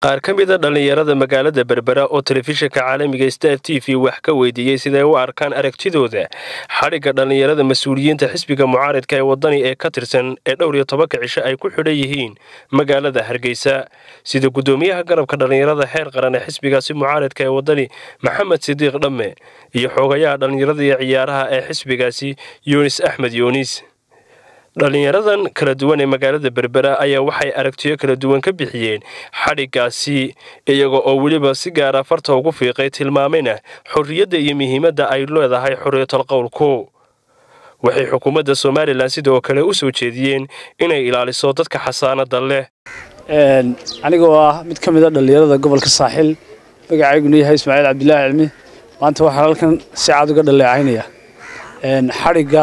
qaar ka mida dhallinyarada magaalada berbera oo telefishinka caalamiga star t v wax ka weydiiyey siday u arkaan aragtidooda xadhigga dhallinyarada mas-uuliyiinta xisbiga mucaaridka ee wadani ee ka tirsan ee dhowr iyo tobanka cisho ay ku xidhan yihiin magaalada hargeysa sida guddoomiyaha garabka dhallinyarada heer qaran ee xisbigaasi mucaaridka ee wadani maxamed sidiiq dhamme iyo xoogayaha dhallinyarada iyo ciyaaraha ee xisbigaasi yunis axmed yuunis dhallinyaradan kala duwan ee magaalada berbera ayaa waxay aragtiyo kala duwan ka bixiyeen xadhiggaasi iyaga oo weliba si gaara farta ugu fiiqay tilmaamayna xorriyadda iyo muhiimadda ay leedahay xorriyatal qowlku waxay xukuumadda somalilan sidoo kale u soo jeediyeen inay ilaaliso dadka xasaanada leh anigoo ah mid ka mid a dhallinyarada gobolka saaxil magacayguna yahay ismaaciil cabdilaahi cilmi maanta waxaan halkan si cad uga dhaleecaynaya xadhigga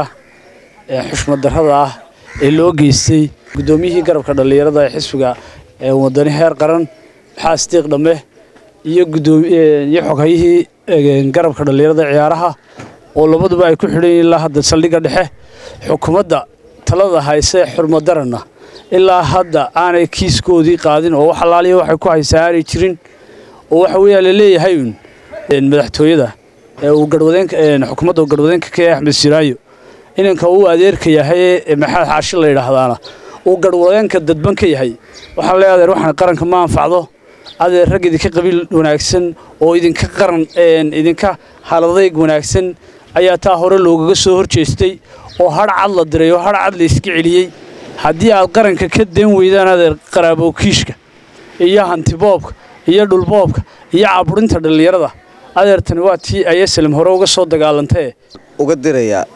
xushmad darrada ah ee loo geystay guddoomiyihii garabka dhallinyarada ee xisbiga wadani heer qaran maxaa sidiiq dhamme iyo iyo xoghayihii garabka dhallinyarada ciyaaraha oo labaduba ay ku xidhan yihiin ilaa hadda saldhigga dhexe xukuumadda talada hayse xurmaddaranna ilaa hadda aanay kiiskoodii qaadin oo wax allaaliya waxay ku haysaa aanay jirin oo waxa weeyaa la leeyahay uun madaxtooyada uu garwadeenka xukuumadda uu garwadeenka ka yahay axmed siraayo inanka uu adeerka yahay ee maxamed xaashi la yidhaahdaana uu garwadeenka dadban ka yahay waxaan leeyahay adeer waxaan qaranka ma anfacdo adeer rag idinka qabiil wanaagsan oo idinka qaran idinka haladayg wanaagsan ayaa taa hore loogaga soo hor jeestay oo hadh cad la diray oo hadh cad la iska celiyey haddii aad qaranka ka deen weydaan adeer qaraabowkiishka iyo hantiboobka iyo dhulboobka iyo caburinta dhallinyarada adeertani waa tii ayasalam hore uga soo dagaalantee uga dirayaa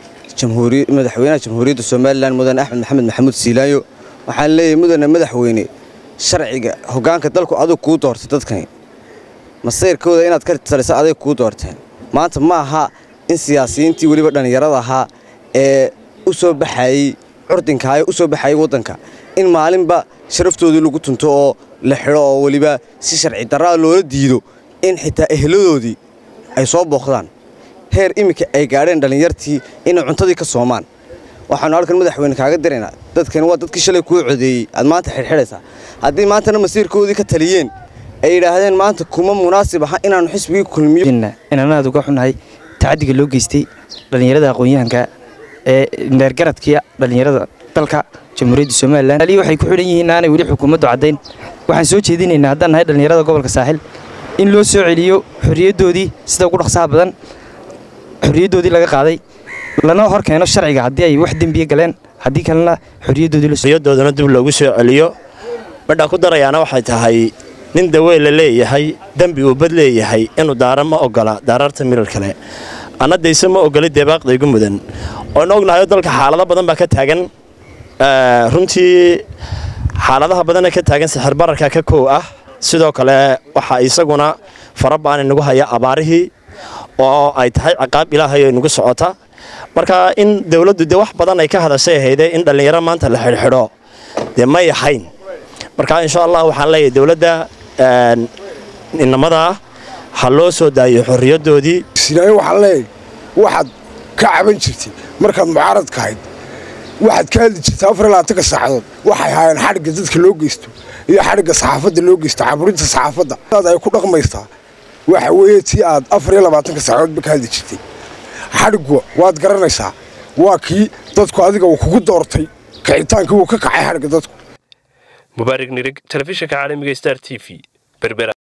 madaxweynaha jamhuuriyadda somalilan mudane axmed maxamed maxamuud siilaayo waxaan leeyahay mudane madaxweyne sharciga hoggaanka dalku adug kuu doortay dadkani masayrkooda inaad ka talisa aday kuu doorteen maanta ma aha in siyaasiyiintii weliba dhallinyarada ahaa ee u soo baxayey curdinkaayee u soo baxayey waddanka in maalinba sharaftoodii lagu tunto oo la xidho oo weliba si sharci darraa loola diido in xitaa ehladoodii ay soo booqdaan heer iminka ay gaadheen dhallinyartii inay cuntadii ka soomaan waxaanu halkan madaxweyne kaaga diraynaa dadkani waa dadkii shalay kuu codeeyey aad maanta xidhxidhaysaa haddii maantana masiirkoodii ka taliyeen ay yidhaahdeen maanta kuma munaasib aha inaannu xisbigii kulmiyo inaan aad uga xunahay tacadiga loo geystay dhallinyarada aqoon-yahanka ee neergaradkiia dhallinyarada dalka jamhuuriyadda somalilan ali waxay ku xidhan yihiin aanay weli xukuumaddu caddayn waxaan soo jeedinaynaa haddaan nahay dhallinyarada gobolka saaxil in loo soo celiyo xorriyaddoodii sida ugu dhaqsaha badan xorriyaddoodii laga qaaday lana hor keeno sharciga haddii ay wax dembiya galeen haddii kalena xorriyaddoodana dib loogu soo celiyo midhaan ku darayaana waxay tahay nin dawey la leeyahay dembi uu bad leeyahay inuu daara ma ogola daararta mirar kale anna dayse ma ogolay deebaaqdaygu mudan oonu ognahayo dalka xaalado badan baa ka taagan runtii xaaladaha badanee ka taagan sixir bararka ka kow ah sidoo kale waxaa isaguna fara baana nagu haya abaarihii oo ay tahay ciqaab ilaahay ay nagu socota marka in dawladdu dee wax badan ay ka hadashay ahayde in dhallinyaro maanta la xidhxidho dee may ahayn marka insha allah waxaan leeyahay dawladda inamadaa ha loo soo daayo xorriyaddoodii sinaayo waxaan leeyahay waxaad ka caban jirtay markaad mucaaradka ahayd waxaad ka hadli jirtay afar iyo labaatanka saacadood waxay haayeen xadhigga dadka loo geysto iyo xadhigga saxaafadda loo geysto caburinta saxaafadda aad ay ku dhaqmaysaa waxa weeye tii aad afar iyo labaatanka saacadoodba ka hadli jirtay xadhiggu waad garanaysaa waa kii dadku adiga uu kugu doortay kicitaankii uu ka kacay xadhigga dadku mubaarig nirig telefishinka caalamiga star t v berbera